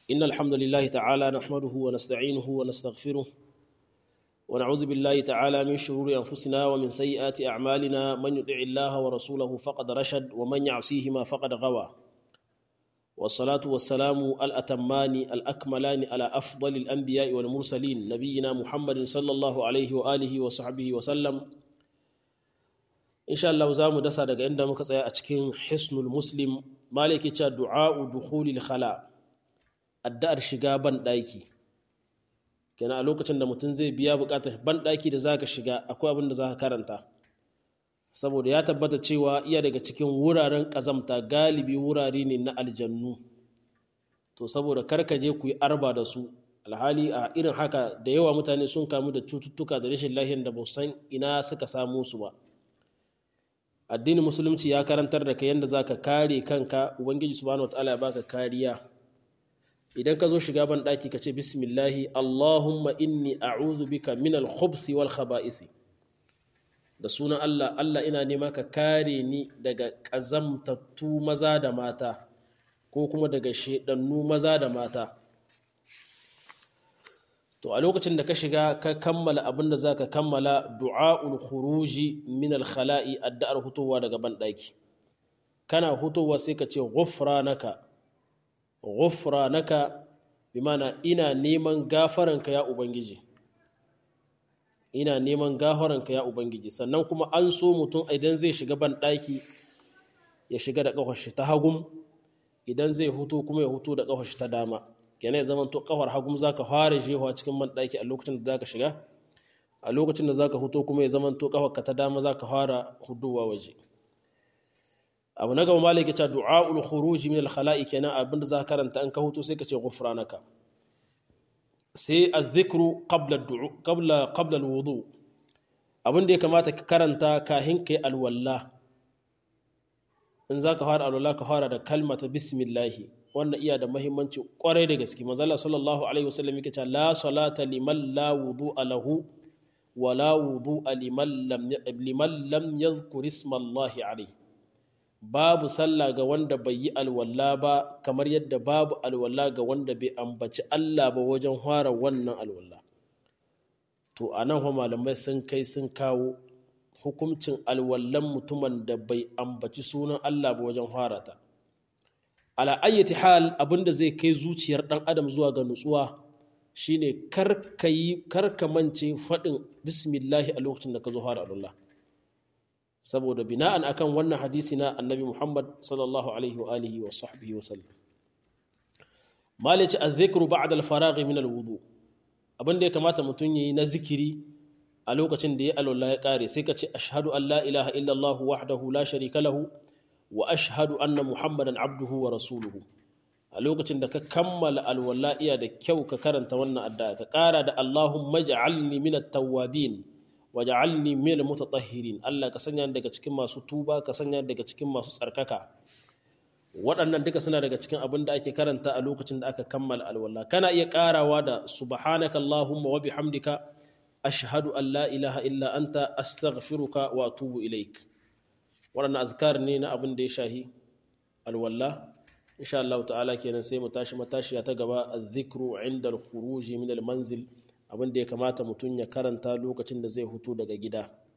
إن الحمد لله تعالى نحمده ونستعينه ونستغفره ونعوذ بالله تعالى من شرور أنفسنا ومن سيئات أعمالنا من يطع الله ورسوله فقد رشد ومن يعصيهما فقد غوى والصلاة والسلام الأتمان الأكملان على أفضل الأنبياء والمرسلين نبينا محمد صلى الله عليه وآله وصحبه وسلم إن شاء الله زام دسا daga inda muka tsaya a cikin hisnul muslim maliki cha du'a'u dukhulil khala addu'ar shiga ban daki kenan a lokacin da mutum zai biya bukatar ban daki da zaka shiga akwai abin da zaka karanta saboda ya tabbata cewa iya daga cikin wuraren ƙazamta galibi wurare ne na aljannu to saboda karka je ku yi arba da su alhali a irin haka da yawa mutane sun kamu da cututtuka da rashin lahiyar da ba san ina suka samu su ba addinin musulunci ya karantar da ka yadda za ka kare kanka ubangiji subhanahu wa ta'ala ya baka kariya idan ka zo shiga ban ɗaki ka ce bismillahi allahumma inni a'udhu bika min al-khubthi wal khaba'isi da sunan Allah Allah ina nema ka kare ni daga ƙazamtattu maza da mata ko kuma daga shaidannu maza da mata to a lokacin da ka shiga ka kammala abin da za ka kammala du'a'ul khuruji min al-khala'i addu'ar hutowa daga banɗaki kana hutowa sai ka ce ghufranaka ghufranaka bi mana ina neman gafaranka ya ubangiji ina neman gafaranka ya ubangiji sannan kuma an so mutum idan zai shiga ban ɗaki ya shiga da ƙafashi ta hagum idan zai hutu kuma ya hutu da ƙafashi ta dama kenan ya zama to ƙafar hagum za ka fara jewa cikin ban ɗaki a lokacin da za ka shiga a lokacin da za ka hutu kuma ya zama to ƙafarka ta dama za ka fara huduwa waje abu na gaba malaka ta du'a'ul khuruj min al-khala'i kenan abinda za ka karanta an ka hutu sai ka ce ghufranaka sai azzikru qabla qabla qabla alwudu abin da ya kamata ka karanta kahin kai alwalla in za ka fara alwalla ka fara da kalmata bismillahi wannan iya da muhimmanci kwarai da gaske manzala sallallahu alaihi wasallam yake cewa la salata liman la wudu'a lahu wa la wudu'a liman lam liman lam yadhkur isma Allah alaihi babu sallah ga wanda bai yi alwala ba kamar yadda babu alwala ga wanda bai ambaci Allah ba wajen fara wannan alwala to a nan malamai sun kai sun kawo hukuncin alwallan mutumin da bai ambaci sunan Allah ba wajen fara ta ala ayyati hal abinda zai kai zuciyar dan adam zuwa ga nutsuwa shine karka yi karka mance faɗin bismillahi a lokacin da ka zo fara alwala saboda bina'an akan wannan hadisi na annabi Muhammad sallallahu alaihi wa alihi wa sahbihi wa sallam malici az-zikru ba'da al-faragh min al-wudu abin da ya kamata mutum yayi na zikiri a lokacin da ya alwala ya kare sai ka ce ashhadu an la ilaha illa Allah wahdahu la sharika lahu wa ashhadu anna muhammadan abduhu wa rasuluhu a lokacin da ka kammala alwala iya da kyau ka karanta wannan addu'a ka kara da Allahumma ja'alni min at-tawwabin waj'alni minal mutatahhirin Allah ka sanya daga cikin masu tuba ka sanya daga cikin masu tsarkaka waɗannan duka suna daga cikin abin da ake karanta a lokacin da aka kammala alwala kana iya karawa da subhanaka allahumma wa bihamdika ashhadu an la ilaha illa anta astaghfiruka wa atubu ilaik waɗannan azkar ne na abin da ya shahi alwala insha Allah ta'ala kenan sai mu tashi matashiya ta gaba az-zikru 'inda al-khuruj min al-manzil abin da ya kamata mutum ya karanta lokacin da zai hutu daga gida